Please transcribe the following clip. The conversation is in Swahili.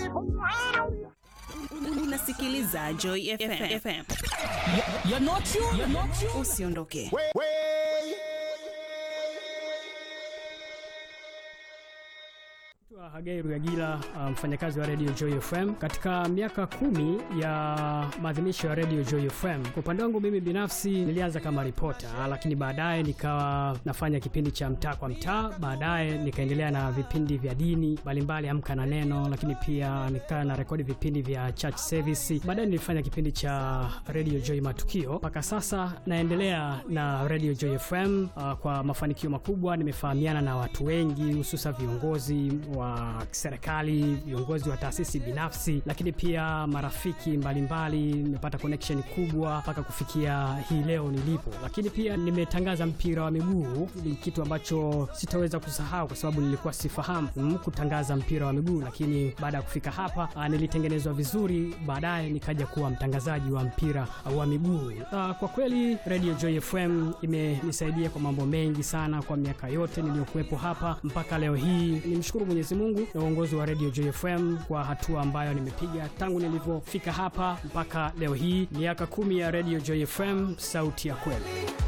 Unasikiliza Joy FM. FM. You're not you. You're not you. Usiondoke. Naitwa Hagai Ruyagila, uh, mfanyakazi wa Radio Joy FM. Katika miaka kumi ya maadhimisho ya Radio Joy FM, kwa upande wangu mimi binafsi nilianza kama ripota, lakini baadaye nikawa nafanya kipindi cha mtaa kwa mtaa, baadaye nikaendelea na vipindi vya dini mbalimbali, Amka na Neno, lakini pia nikawa na rekodi vipindi vya church service. Baadaye nilifanya kipindi cha Radio Joy Matukio. Mpaka sasa naendelea na Radio Joy FM uh, kwa mafanikio makubwa. Nimefahamiana na watu wengi, hususa viongozi wa serikali, viongozi wa taasisi binafsi, lakini pia marafiki mbalimbali. Nimepata connection kubwa mpaka kufikia hii leo nilipo, lakini pia nimetangaza mpira wa miguu. Ni kitu ambacho sitaweza kusahau kwa sababu nilikuwa sifahamu mm, kutangaza mpira wa miguu, lakini baada ya kufika hapa ah, nilitengenezwa vizuri, baadaye nikaja kuwa mtangazaji wa mpira wa miguu. Ah, Kwa kweli Radio Joy FM imenisaidia kwa mambo mengi sana kwa miaka yote niliyokuwepo hapa mpaka leo hii. Nimshukuru Mwenyezi Mungu na uongozi wa Radio Joy FM kwa hatua ambayo nimepiga tangu nilivyofika hapa mpaka leo hii, miaka kumi ya Radio Joy FM, sauti ya kweli.